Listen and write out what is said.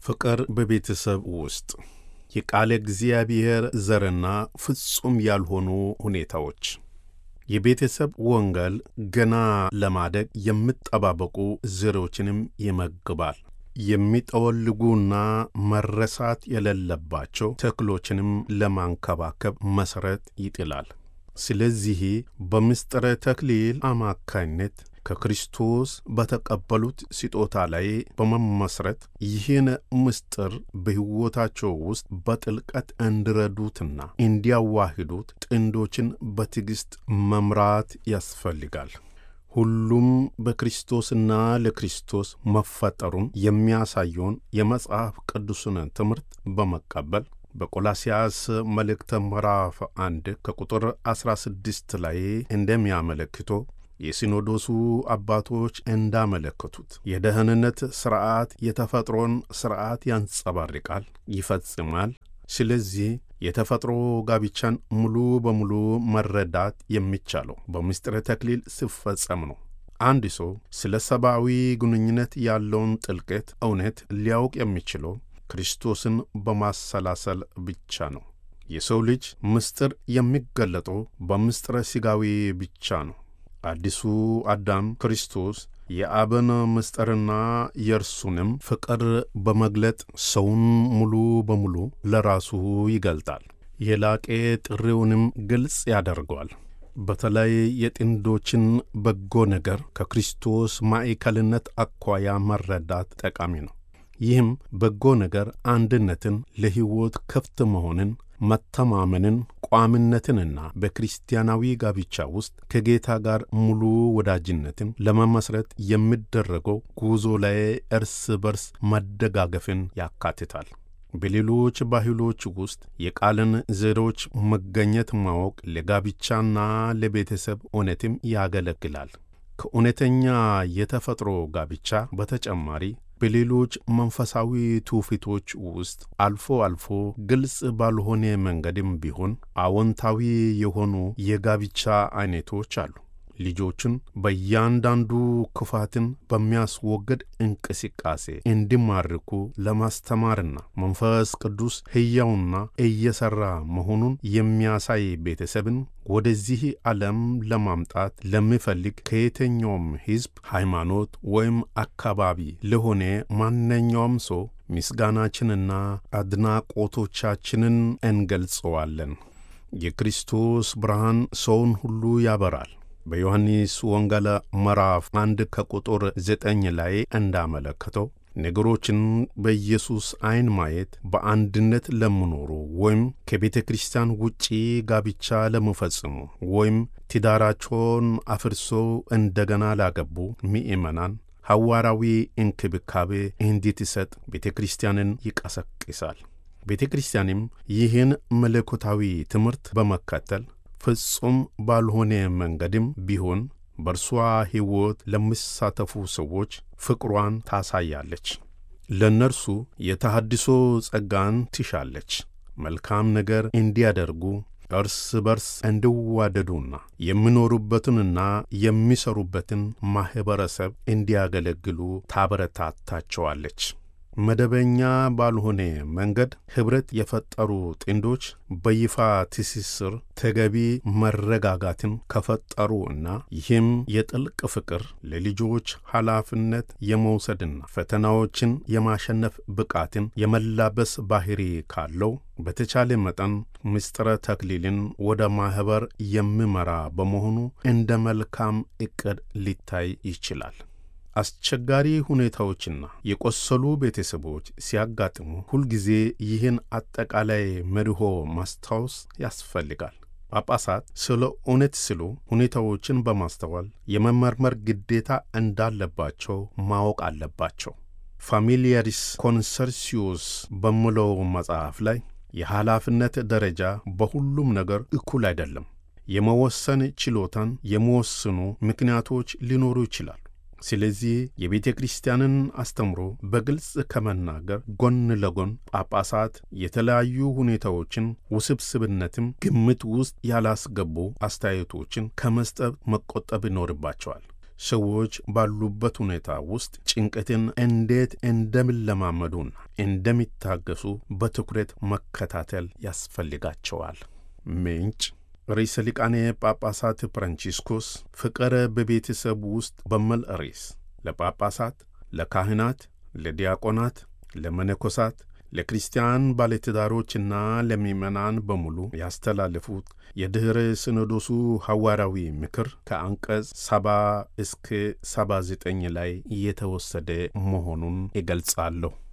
ፍቅር በቤተሰብ ውስጥ የቃለ እግዚአብሔር ዘርና ፍጹም ያልሆኑ ሁኔታዎች የቤተሰብ ወንጌል ገና ለማደግ የሚጠባበቁ ዘሮችንም ይመግባል። የሚጠወልጉና መረሳት የሌለባቸው ተክሎችንም ለማንከባከብ መሠረት ይጥላል። ስለዚህ በምስጢረ ተክሊል አማካኝነት ከክርስቶስ በተቀበሉት ስጦታ ላይ በመመስረት ይህን ምስጢር በሕይወታቸው ውስጥ በጥልቀት እንዲረዱትና እንዲያዋሂዱት ጥንዶችን በትዕግሥት መምራት ያስፈልጋል። ሁሉም በክርስቶስና ለክርስቶስ መፈጠሩን የሚያሳየውን የመጽሐፍ ቅዱስን ትምህርት በመቀበል በቆላስያስ መልእክተ ምዕራፍ አንድ ከቁጥር ዐሥራ ስድስት ላይ እንደሚያመለክተው የሲኖዶሱ አባቶች እንዳመለከቱት የደህንነት ሥርዓት የተፈጥሮን ሥርዓት ያንጸባርቃል፣ ይፈጽማል። ስለዚህ የተፈጥሮ ጋብቻን ሙሉ በሙሉ መረዳት የሚቻለው በምስጢረ ተክሊል ሲፈጸም ነው። አንድ ሰው ስለ ሰብአዊ ግንኙነት ያለውን ጥልቀት እውነት ሊያውቅ የሚችለው ክርስቶስን በማሰላሰል ብቻ ነው። የሰው ልጅ ምስጢር የሚገለጠው በምስጢረ ሥጋዊ ብቻ ነው። አዲሱ አዳም ክርስቶስ የአብን ምስጢርና የእርሱንም ፍቅር በመግለጥ ሰውን ሙሉ በሙሉ ለራሱ ይገልጣል። የላቄ ጥሪውንም ግልጽ ያደርገዋል። በተለይ የጥንዶችን በጎ ነገር ከክርስቶስ ማዕከልነት አኳያ መረዳት ጠቃሚ ነው። ይህም በጎ ነገር አንድነትን፣ ለሕይወት ክፍት መሆንን መተማመንን፣ ቋምነትንና በክርስቲያናዊ ጋብቻ ውስጥ ከጌታ ጋር ሙሉ ወዳጅነትን ለመመስረት የሚደረገው ጉዞ ላይ እርስ በርስ መደጋገፍን ያካትታል። በሌሎች ባህሎች ውስጥ የቃልን ዘሮች መገኘት ማወቅ ለጋብቻና ለቤተሰብ እውነትም ያገለግላል። ከእውነተኛ የተፈጥሮ ጋብቻ በተጨማሪ በሌሎች መንፈሳዊ ትውፊቶች ውስጥ አልፎ አልፎ ግልጽ ባልሆነ መንገድም ቢሆን አዎንታዊ የሆኑ የጋብቻ አይነቶች አሉ። ልጆችን በእያንዳንዱ ክፋትን በሚያስወግድ እንቅስቃሴ እንዲማርኩ ለማስተማርና መንፈስ ቅዱስ ሕያውና እየሠራ መሆኑን የሚያሳይ ቤተሰብን ወደዚህ ዓለም ለማምጣት ለሚፈልግ ከየትኛውም ሕዝብ፣ ሃይማኖት ወይም አካባቢ ለሆነ ማንኛውም ሰው ምስጋናችንና አድናቆቶቻችንን እንገልጸዋለን። የክርስቶስ ብርሃን ሰውን ሁሉ ያበራል። በዮሐንስ ወንጌል ምዕራፍ አንድ ከቁጥር ዘጠኝ ላይ እንዳመለከተው ነገሮችን በኢየሱስ ዐይን ማየት በአንድነት ለሚኖሩ ወይም ከቤተ ክርስቲያን ውጪ ጋብቻ ለሚፈጽሙ ወይም ትዳራቸውን አፍርሶ እንደገና ላገቡ ምእመናን ሐዋርያዊ እንክብካቤ እንድትሰጥ ቤተ ክርስቲያንን ይቀሰቅሳል። ቤተ ክርስቲያንም ይህን መለኮታዊ ትምህርት በመከተል ፍጹም ባልሆነ መንገድም ቢሆን በእርሷ ሕይወት ለሚሳተፉ ሰዎች ፍቅሯን ታሳያለች። ለእነርሱ የተሃድሶ ጸጋን ትሻለች። መልካም ነገር እንዲያደርጉ እርስ በርስ እንዲዋደዱና የሚኖሩበትንና የሚሰሩበትን ማኅበረሰብ እንዲያገለግሉ ታበረታታቸዋለች። መደበኛ ባልሆነ መንገድ ኅብረት የፈጠሩ ጥንዶች በይፋ ትስስር ተገቢ መረጋጋትን ከፈጠሩ እና ይህም የጥልቅ ፍቅር ለልጆች ኃላፊነት የመውሰድና ፈተናዎችን የማሸነፍ ብቃትን የመላበስ ባህሪ ካለው በተቻለ መጠን ምስጢረ ተክሊልን ወደ ማኅበር የሚመራ በመሆኑ እንደ መልካም ዕቅድ ሊታይ ይችላል። አስቸጋሪ ሁኔታዎችና የቆሰሉ ቤተሰቦች ሲያጋጥሙ ሁልጊዜ ይህን አጠቃላይ መርሆ ማስታወስ ያስፈልጋል። ጳጳሳት ስለ እውነት ሲሉ ሁኔታዎችን በማስተዋል የመመርመር ግዴታ እንዳለባቸው ማወቅ አለባቸው። ፋሚሊያሪስ ኮንሰርሲዮስ በሚለው መጽሐፍ ላይ የኃላፊነት ደረጃ በሁሉም ነገር እኩል አይደለም። የመወሰን ችሎታን የሚወስኑ ምክንያቶች ሊኖሩ ይችላሉ። ስለዚህ የቤተ ክርስቲያንን አስተምሮ በግልጽ ከመናገር ጎን ለጎን ጳጳሳት የተለያዩ ሁኔታዎችን ውስብስብነትም ግምት ውስጥ ያላስገቡ አስተያየቶችን ከመስጠት መቆጠብ ይኖርባቸዋል። ሰዎች ባሉበት ሁኔታ ውስጥ ጭንቀትን እንዴት እንደሚለማመዱና እንደሚታገሱ በትኩረት መከታተል ያስፈልጋቸዋል። ምንጭ ርዕሰ ሊቃነ ጳጳሳት ፍራንቺስኮስ ፍቅር በቤተሰብ ውስጥ በሚል ርዕስ ለጳጳሳት፣ ለካህናት፣ ለዲያቆናት፣ ለመነኮሳት፣ ለክርስቲያን ባለትዳሮችና ለምዕመናን በሙሉ ያስተላለፉት የድኅረ ሲኖዶሱ ሐዋርያዊ ምክር ከአንቀጽ ሰባ እስከ ሰባ ዘጠኝ ላይ እየተወሰደ መሆኑን ይገልጻለሁ።